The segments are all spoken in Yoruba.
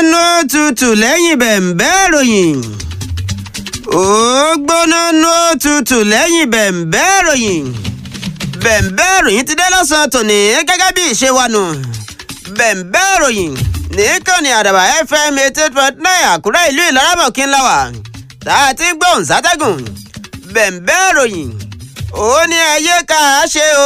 nú tutù lẹ́yìn bẹ̀m̀bẹ́ ròyìn. ó gbóná nú tutù lẹ́yìn bẹ̀m̀bẹ́ ròyìn. bẹ̀m̀bẹ́ ròyìn ti dé lọ́sàn-án tòní gẹ́gẹ́ bí ìṣe wa nù. bẹ̀m̀bẹ́ ròyìn nìkànnì àdàbà fm eighty point nine àkúrẹ́ ìlú ìlaramọ̀kí ńlá wa tá a ti ń gbóhùn sátẹ́gùn. bẹ̀m̀bẹ́ ròyìn ó ní ẹyẹ ká a ṣe o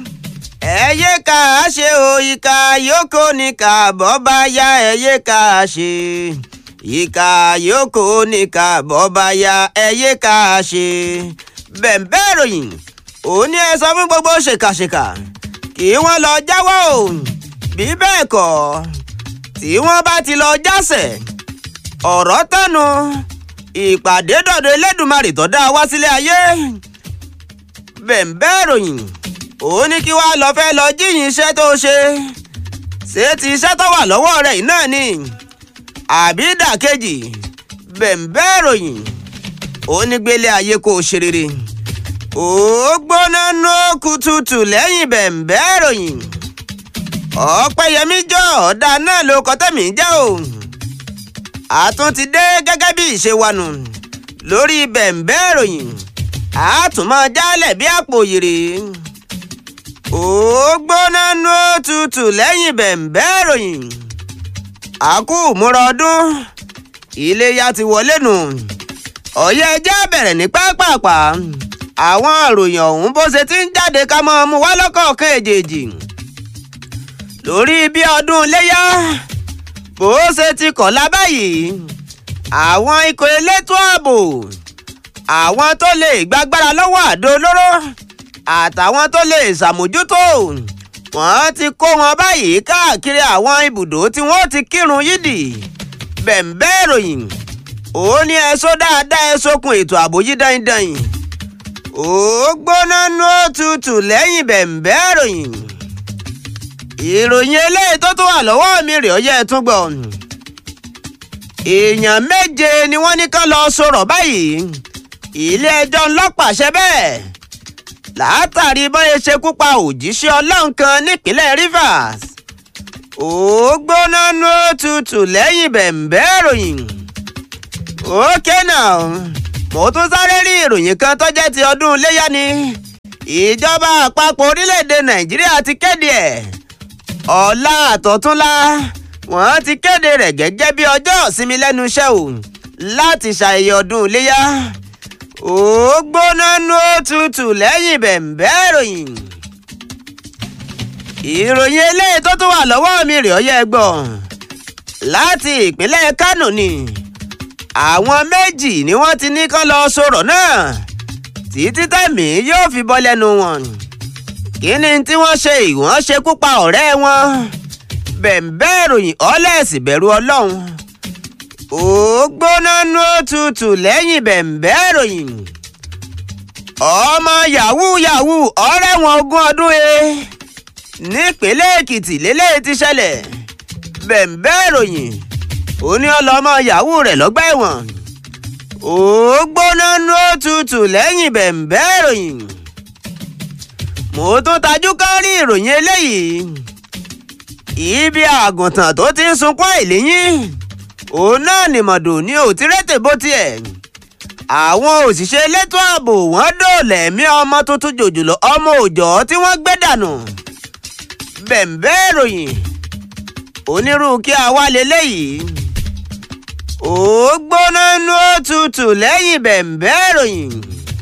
ẹyẹ ká a ṣe o ìka yòókù ní kàbọ̀ bá yá ẹyẹ ká a ṣe ìka yòókù ní kàbọ̀ bá yá ẹyẹ ká a ṣe bẹ̀m̀bẹ́ ròyìn ó ní ẹ sọ fún gbogbo ṣèkàṣèkà kí wọ́n lọ jáwọ́ o bí bẹ́ẹ̀ kọ́ tí wọ́n bá ti lọ jásẹ̀ ọ̀rọ̀ tẹnu ìpàdé dọ̀dọ̀ Elédùmarè tó dá wá sílé ayé bẹ̀m̀bẹ́ ròyìn ó ní kí wàá lọ fẹ́ lọ jíyìn iṣẹ́ tó ṣe ṣé ti iṣẹ́ tó wà lọ́wọ́ rẹ̀ yìí náà ni àbí dàkejì bẹ̀m̀bẹ́ ròyìn ó ní gbélé ayé kó o ṣe rere ó gbóná nú kùtùtù lẹ́yìn bẹ̀m̀bẹ́ ròyìn ọ̀pẹ́yẹmí jọ ọ̀dà náà ló kọ́ tẹ̀mí jẹ́ o àtún ti dé gẹ́gẹ́ bí ìṣe wa nù lórí bẹ̀m̀bẹ́ ròyìn àtúmọ̀ jálẹ̀ bí àpò yìrì ó gbóná nú òtútù lẹ́yìn bẹ̀m̀bẹ́ ròyìn àkú múra ọdún iléyá ti wọlé nù ọ̀yẹ́ ẹjẹ́ bẹ̀rẹ̀ ní pápápá àwọn ìròyìn ọ̀hún bó ṣe ti ń jáde ká mọ́ ọmú wá lọ́kọ̀ọ̀kan èjèèjì lórí bí ọdún iléyá bó ṣe ti kọ̀lá báyìí àwọn ikọ̀ elétò ààbò àwọn tó lè gbàgbára lọ́wọ́ àdó olóró àtàwọn tó lè ṣàmójútó wọ́n ti kó wọn báyìí káàkiri àwọn ibùdó tí wọ́n ti kírun yídì bẹ̀m̀bẹ́ ìròyìn ó ní ẹ̀sọ́ dáadáa ẹ̀sọ́kun ètò ààbò yí dandan ó gbóná nú òtútù lẹ́yìn bẹ̀m̀bẹ́ ìròyìn ìròyìn eléyìí tó tún wà lọ́wọ́ mi rè ọyẹ́ tún gbọ́ èèyàn méje ni wọ́n ní ká lọ sọ̀rọ̀ báyìí ilé ẹjọ́ ńlọ́pàṣẹ bẹ́ẹ̀ látàrí bóyá ṣekú pa òjíṣẹ́ ọlọ́run kan nípínlẹ̀ Rivers ó gbóná nú òtútù lẹ́yìn bẹ̀m̀bẹ́ ìròyìn ókè náà mo tún sáré rí ìròyìn kan tó jẹ́ ti ọdún iléyá ni ìjọba àpapọ̀ orílẹ̀-èdè Nàìjíríà ti kéde ẹ̀ ọ̀la àtọ̀túnla wọ́n ti kéde rẹ̀ gẹ́gẹ́ bí ọjọ́ ìsinmi lẹ́nu iṣẹ́ o láti ṣàyẹ̀yẹ ọdún iléyá ó gbóná nú òtútù lẹ́yìn bẹ̀m̀bẹ́ ìròyìn. ìròyìn eléyìí tó tún wà lọ́wọ́ mi rè ọ́ yẹ gbọ́ láti ìpínlẹ̀ Kánò ni àwọn méjì ni wọ́n ti ní kán lọ sọ̀rọ̀ náà títí tẹ̀mí yóò fi bọ́ lẹ́nu wọn kí ni tí wọ́n ṣe ìwọ́n ṣekú pa ọ̀rẹ́ wọn bẹ̀m̀bẹ́ ìròyìn ọlẹ́sì bẹ̀rù ọlọ́run ó gbóná nú òtútù lẹ́yìn bẹ̀m̀bẹ́ ìròyìn ọmọ yahoo yahoo ọ̀rẹ́ wọn ogún ọdún e nípínlẹ̀ èkìtì lélẹ́yìí ti ṣẹlẹ̀ bẹ̀m̀bẹ́ ìròyìn ó ní ọlọ́mọ yahoo rẹ̀ lọ́gbà ẹ̀wọ̀n ó gbóná nú òtútù lẹ́yìn bẹ̀m̀bẹ́ ìròyìn mo tún tajú ká rí ìròyìn eléyìí ibi àgùntàn tó ti ń sunkún àìléyìn òun náà nìmọ̀dò ní òtírẹ́tẹ̀ bó tiẹ̀ àwọn òṣìṣẹ́ elétò ààbò wọ́n dóòlà ẹ̀mí ọmọ tuntun jòjòló ọmọ òòjọ́ tí wọ́n gbé dànù bẹ̀m̀bẹ́ ìròyìn onírú kí a wá leléyìí ó gbóná nú òtútù lẹ́yìn bẹ̀m̀bẹ́ ìròyìn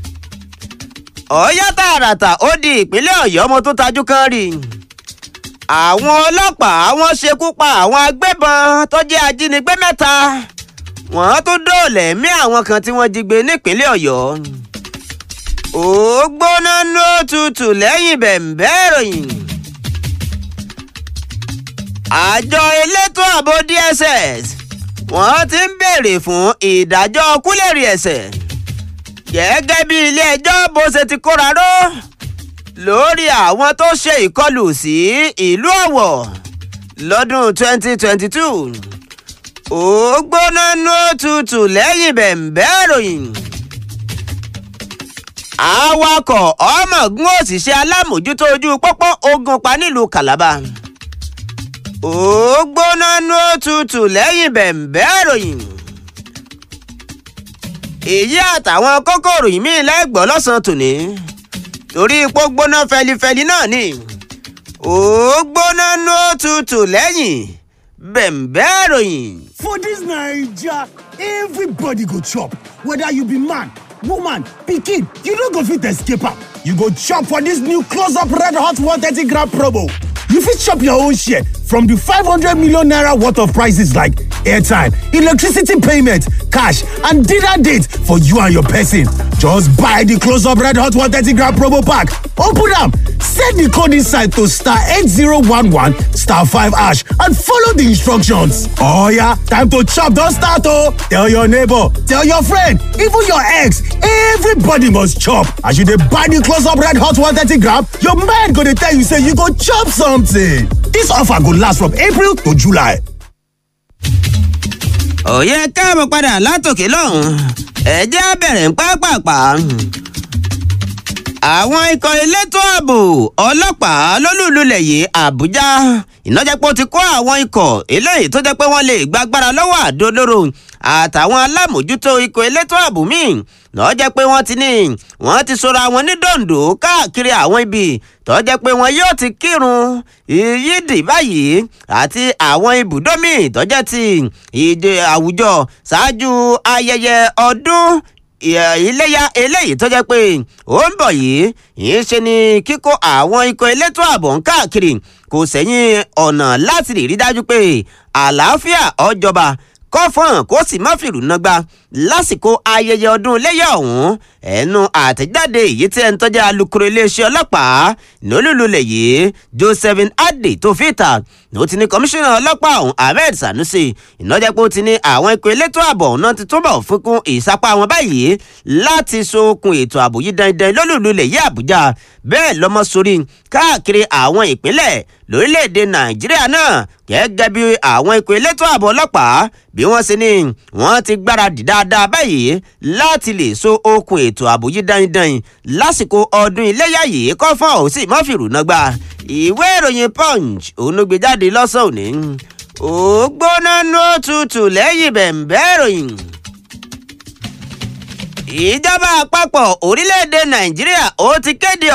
ọ̀yá tààràtà ó di ìpínlẹ̀ ọ̀yọ́ mo tún tajú kan rí i àwọn ọlọ́pàá wọ́n ṣekú pa àwọn agbébọn tó jẹ́ ajínigbé mẹ́ta wọ́n tún dóòlà ẹ̀mí àwọn kan tí wọ́n jí gbé nípínlẹ̀ ọ̀yọ́ ó gbóná nú òtútù lẹ́yìn bẹ̀m̀bẹ́ ìròyìn àjọ elétò ààbò DSS wọ́n ti ń béèrè fún ìdájọ́ kúlẹ̀rì ẹ̀ṣẹ̀ gẹ́gẹ́ bí ilé-ẹjọ́ bó ṣe ti kóra ró lórí àwọn tó ṣe ìkọlù sí ìlú Ọ̀wọ̀ lọ́dún 2022 ó gbóná nú òtútù lẹ́yìn bẹ̀m̀bẹ́ ìròyìn awakọ̀ ọmọọ̀gùn òṣìṣẹ́ alámòjútó ojú pópó ogun pa nílùú Calabar ó gbóná nú òtútù lẹ́yìn bẹ̀m̀bẹ́ ìròyìn èyí àtàwọn kókòrò yìí míì lẹ́gbọ́ lọ́sàn-án tòní torí ipò gbóná fẹlifẹli náà ni ó gbóná nú òtútù lẹ́yìn bẹ̀m̀bẹ́ ìròyìn. For dis Naija, everybody go chop, whether you be man, woman, pikin, you no go fit escape am. You go chop for dis new close-up red hot 130 gram promo. You fit chop your own share from the 500 million naira worth of prices like airtime, electricity payment, cash, and dinner date for you and your person. Just buy the close-up red hot 130 gram promo pack. Open am, send the code inside to star 8011 star 5 hash and follow the instructions. Oh yeah, time to chop don start oh! Tell your neighbor, tell your friend, even your ex, everybody must chop. As you dey buy the close-up red hot 130 gram, your mind go dey tell you say you go chop something. This offer go last from April to July. òye káàbọ̀ padà látòkè lọ́hùn ẹ jẹ́ á bẹ̀rẹ̀ ń pápápá. àwọn ikọ̀ elétò ààbò ọlọ́pàá lólùlulẹ̀ yìí àbújá ìnájẹ́pọ̀ ti kó àwọn ikọ̀ eléyìí tó jẹ́ pé wọ́n lè gbàgbára lọ́wọ́ àdó olóró àtàwọn alámòjútó ikọ̀ elétò ààbò míì lọ́ọ́ jẹ́ pé wọ́n ti ní wọ́n ti sọra wọn ní dòǹdó káàkiri àwọn ibi tó jẹ́ pé wọn yóò ti kírun yídì báyìí àti àwọn ibùdó míì tó jẹ́ ti ìdè àwùjọ ṣáájú ayẹyẹ ọdún iléyà eléyìí tó jẹ́ pé ó ń bọ̀ yìí yìí ṣe ni kíkó àwọn ikọ̀ elétò ààbò ń káàkiri kò sẹ́yìn ọ̀nà láti rí dájú pé àlàáfíà ọjọba kọ́fọ̀n kó sì má fìrù nàgbà lásìkò ayẹyẹ ọdún iléyà ọ̀hún ẹnu àtẹ̀jáde èyí tí ẹ̀ ń tọ́jà alukoro iléeṣẹ́ ọlọ́pàá lólùlulẹ̀ yìí josephine adé tó fìtà ló ti ní kọmíṣánná ọlọ́pàá ọ̀hún ahmed sanusi ìnájẹ́pọ̀ ti ní àwọn ikọ̀ elétò ààbò náà ti túbọ̀ fikún ìsapá wọn báyìí láti so okùn ètò ààbò yìí dandan lólùlulẹ̀ yìí àbújá bẹ́ẹ̀ lọ́mọ sórí káàkiri àwọn ìpínlẹ̀ lórílẹ̀‐èdè nàìjíríà náà gẹ́gẹ́ bí àwọn ikọ̀ elétò ààbò ọlọ́pàá bí wọ́n ṣe ní wọ́n ti gbáradì dáadáa báyìí láti lè so okùn ètò ààbò yìí dandan lásìkò ọdún iléyà yìí kọ́ fún ọ̀hún sí mọ́fìrù náà gbà ìwé ìròyìn punch òun ló gbé jáde lọ́sàn-án òní ó gbóná nú òtútù lẹ́yìn bẹ̀m̀bẹ́ ìròyìn ìjọba àpapọ̀ orílẹ̀-èdè nàìjíríà ó ti kéde